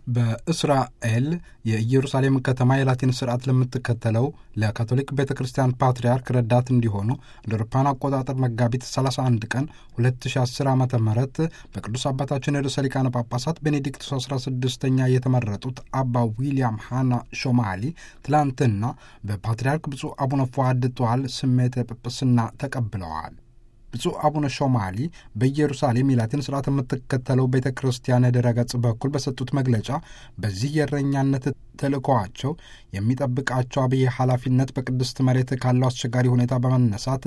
በእስራኤል የኢየሩሳሌም ከተማ የላቲን ስርዓት ለምትከተለው ለካቶሊክ ቤተ ክርስቲያን ፓትርያርክ ረዳት እንዲሆኑ እንደ አውሮፓውያን አቆጣጠር መጋቢት 31 ቀን 2010 ዓ ም በቅዱስ አባታችን ርዕሰ ሊቃነ ጳጳሳት ቤኔዲክቱስ 16ኛ የተመረጡት አባ ዊልያም ሃና ሾማሊ ትላንትና በፓትርያርክ ብፁዕ አቡነ ፉአድ ጧል ስሜተ ጵጵስና ተቀብለዋል። ብፁዕ አቡነ ሾማሊ በኢየሩሳሌም የላቲን ስርዓት የምትከተለው ቤተ ክርስቲያን ድረገጽ በኩል በሰጡት መግለጫ በዚህ የእረኛነት ተልእኮዋቸው የሚጠብቃቸው አብይ ኃላፊነት በቅድስት መሬት ካለው አስቸጋሪ ሁኔታ በመነሳት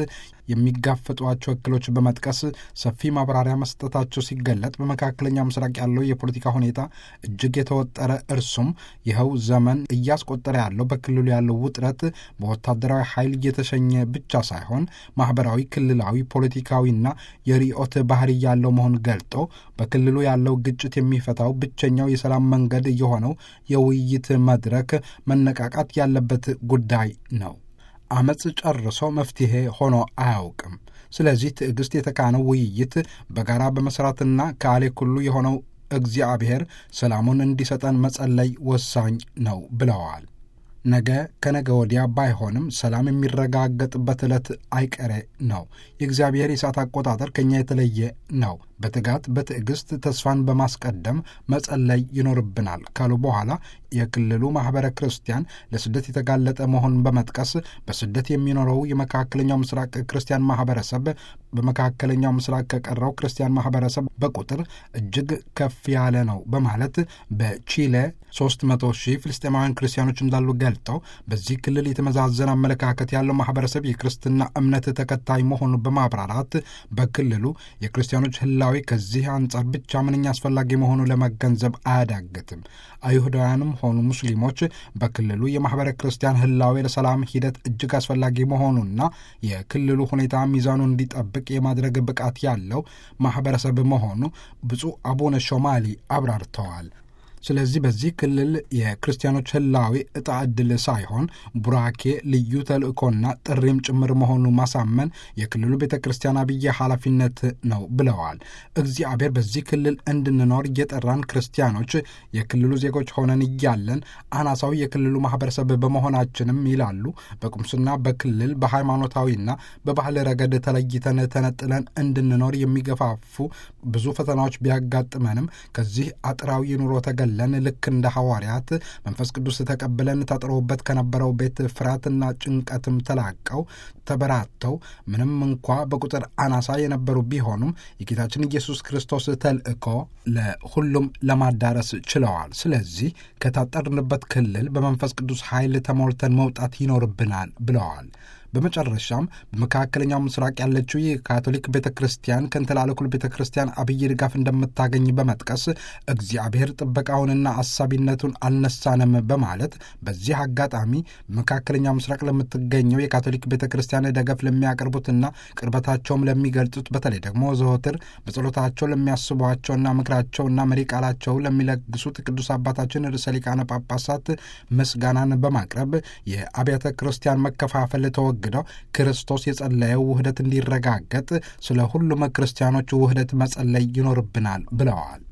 የሚጋፈጧቸው እክሎች በመጥቀስ ሰፊ ማብራሪያ መስጠታቸው ሲገለጥ በመካከለኛው ምስራቅ ያለው የፖለቲካ ሁኔታ እጅግ የተወጠረ እርሱም ይኸው ዘመን እያስቆጠረ ያለው በክልሉ ያለው ውጥረት በወታደራዊ ኃይል እየተሸኘ ብቻ ሳይሆን ማህበራዊ፣ ክልላዊ፣ ፖለቲካዊና የርዕዮት ባህሪ ያለው መሆን ገልጦ በክልሉ ያለው ግጭት የሚፈታው ብቸኛው የሰላም መንገድ የሆነው የውይይት መድረክ መነቃቃት ያለበት ጉዳይ ነው። አመፅ ጨርሶ መፍትሄ ሆኖ አያውቅም። ስለዚህ ትዕግስት የተካነው ውይይት በጋራ በመስራትና ከአሌ ኩሉ የሆነው እግዚአብሔር ሰላሙን እንዲሰጠን መጸለይ ወሳኝ ነው ብለዋል። ነገ ከነገ ወዲያ ባይሆንም ሰላም የሚረጋገጥበት ዕለት አይቀሬ ነው። የእግዚአብሔር የሰዓት አቆጣጠር ከእኛ የተለየ ነው። በትጋት በትዕግስት ተስፋን በማስቀደም መጸለይ ይኖርብናል ካሉ በኋላ የክልሉ ማኅበረ ክርስቲያን ለስደት የተጋለጠ መሆኑን በመጥቀስ በስደት የሚኖረው የመካከለኛው ምስራቅ ክርስቲያን ማኅበረሰብ በመካከለኛው ምስራቅ ከቀረው ክርስቲያን ማኅበረሰብ በቁጥር እጅግ ከፍ ያለ ነው በማለት በቺሌ ሶስት መቶ ሺህ ፍልስጤማውያን ክርስቲያኖች እንዳሉ ገልጠው በዚህ ክልል የተመዛዘነ አመለካከት ያለው ማኅበረሰብ የክርስትና እምነት ተከታይ መሆኑን በማብራራት በክልሉ የክርስቲያኖች ህላዊ ከዚህ አንጻር ብቻ ምንኛ አስፈላጊ መሆኑ ለመገንዘብ አያዳግትም። አይሁዳውያንም ሆኑ ሙስሊሞች በክልሉ የማኅበረ ክርስቲያን ህላዊ ለሰላም ሂደት እጅግ አስፈላጊ መሆኑና የክልሉ ሁኔታ ሚዛኑ እንዲጠብቅ የማድረግ ብቃት ያለው ማኅበረሰብ መሆኑ ብፁዕ አቡነ ሾማሊ አብራርተዋል። ስለዚህ በዚህ ክልል የክርስቲያኖች ህላዊ ዕጣ ዕድል ሳይሆን ቡራኬ ልዩ ተልእኮና ጥሪም ጭምር መሆኑ ማሳመን የክልሉ ቤተ ክርስቲያን አብይ ኃላፊነት ነው ብለዋል። እግዚአብሔር በዚህ ክልል እንድንኖር እየጠራን ክርስቲያኖች የክልሉ ዜጎች ሆነን እያለን አናሳዊ የክልሉ ማህበረሰብ በመሆናችንም ይላሉ በቁምስና በክልል በሃይማኖታዊና በባህል ረገድ ተለይተን ተነጥለን እንድንኖር የሚገፋፉ ብዙ ፈተናዎች ቢያጋጥመንም ከዚህ አጥራዊ ኑሮ ተገ ለን ልክ እንደ ሐዋርያት መንፈስ ቅዱስ ተቀብለን ተጥሮበት ከነበረው ቤት ፍርሃትና ጭንቀትም ተላቀው ተበራተው ምንም እንኳ በቁጥር አናሳ የነበሩ ቢሆኑም የጌታችን ኢየሱስ ክርስቶስ ተልእኮ ለሁሉም ለማዳረስ ችለዋል። ስለዚህ ከታጠርንበት ክልል በመንፈስ ቅዱስ ኃይል ተሞልተን መውጣት ይኖርብናል ብለዋል። በመጨረሻም በመካከለኛው ምስራቅ ያለችው የካቶሊክ ቤተ ክርስቲያን ከንተላለኩል ቤተ ክርስቲያን አብይ ድጋፍ እንደምታገኝ በመጥቀስ እግዚአብሔር ጥበቃውንና አሳቢነቱን አልነሳንም በማለት በዚህ አጋጣሚ በመካከለኛው ምስራቅ ለምትገኘው የካቶሊክ ቤተ ክርስቲያን ደገፍ ለሚያቀርቡትና ቅርበታቸውም ለሚገልጹት በተለይ ደግሞ ዘወትር በጸሎታቸው ለሚያስቧቸውና ምክራቸውና መሪ ቃላቸው ለሚለግሱት ቅዱስ አባታችን ርዕሰ ሊቃነ ጳጳሳት ምስጋናን በማቅረብ የአብያተ ክርስቲያን መከፋፈል ተወግ ግደው ክርስቶስ የጸለየው ውህደት እንዲረጋገጥ ስለ ሁሉም ክርስቲያኖች ውህደት መጸለይ ይኖርብናል ብለዋል።